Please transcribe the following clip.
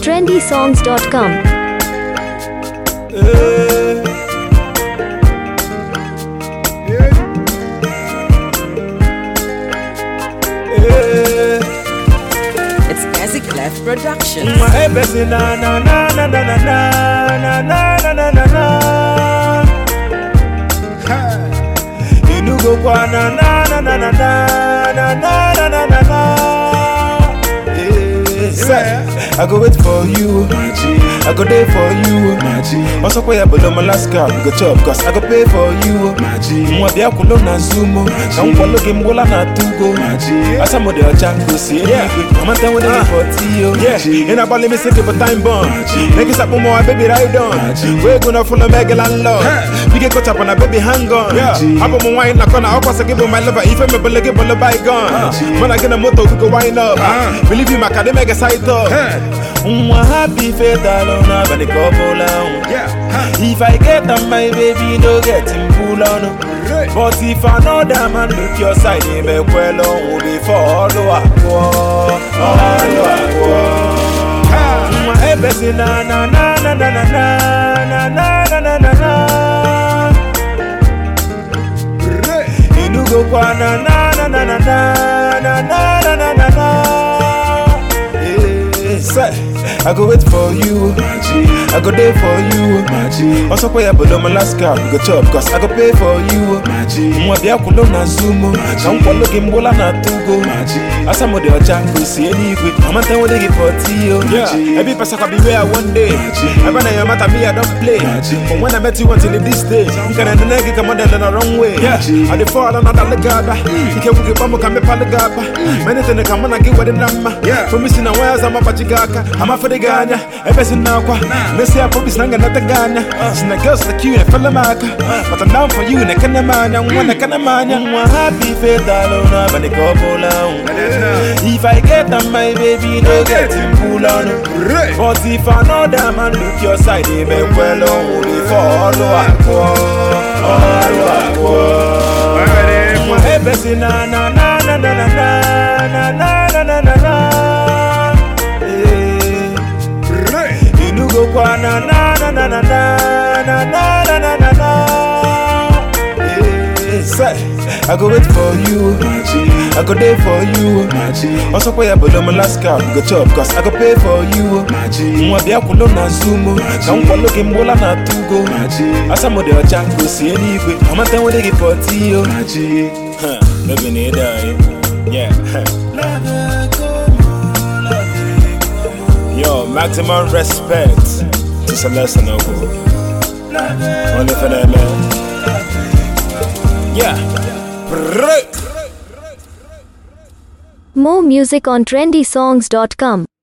trendysongs.com. It's Ezzy Clef Productions. My ebesi na na na na na na na na na na na na. Inugo kwa na na na na na na na na na na na. Yeah. Say, I go wait for you, I go there for you. Also, pay up below Alaska, we go chop, cause I go pay for you. Mwa bia kulo na zumo, na mkwalo game gola na tugo. Asa mo de ochango si anyway, mama tell me they for tiyo. Yeah, in a ball me sick of time bomb. Niggas up more baby ride on. We gonna follow Mega landlord. We get caught up on a baby hang on. Yeah, Abo mo wine na kona, akwa sa give my lover, if me bele give bele bygone. Man I get a motor, we go wind up. Believe you, my academic side up. Mwa happy fatal on a bani couple on. If I get on my baby, no get him pull on. But if another man look your side, he may well on be follow up. Follow up. Mwa ebesi na na na na na na na na na na na na. Inugo kwa na na na na na na na na na na na na. Yeah, say, I go wait for you, I go there for you. Also pay up below Alaska, we go chop, cause I go pay for you. Mwa bia kulo na zumo, na mkwalo gimbola na tugo. Asa mo de ochango si anyway, mama tell me they give for tiyo. Yeah, every person can be where one day. I run your matter, me I don't play. But when I met you until this day, you can end the nigga come on the wrong way. Yeah, I dey fall on another legaba. You can't get bumbo come up legaba. Many things come on and get what the number. Yeah, for me sin wires I'm a pachigaka. I'm a for the Ghana. Every sin now kwa. Messi I probably snang another Ghana. Sin the girls like you and fella maka. But I'm down for you and I can't man. I'm one I can't man. I'm happy faith alone. But the couple on. If I get on my baby, no get him pull on. But if another man look your side, he may well only follow up. Follow up. Mwa ebesi na na na na na na na na na na na na. Eh. Inugo kwa na na na na na na na na na na na na. Eh. Say, I go wait for you, I go there for you. Also pay up below Alaska, we go chop, cause I go pay for you. Mwa bia kulo na zumo, na mkwalo gimbola na tugo. Asa mo de ochango si anyway, mama tell me they give for tiyo. Huh, baby need die. Yeah. Yo, maximum respect to Celeste Noble. Only for them, man. Yeah. Brrrr. More music on trendysongs.com.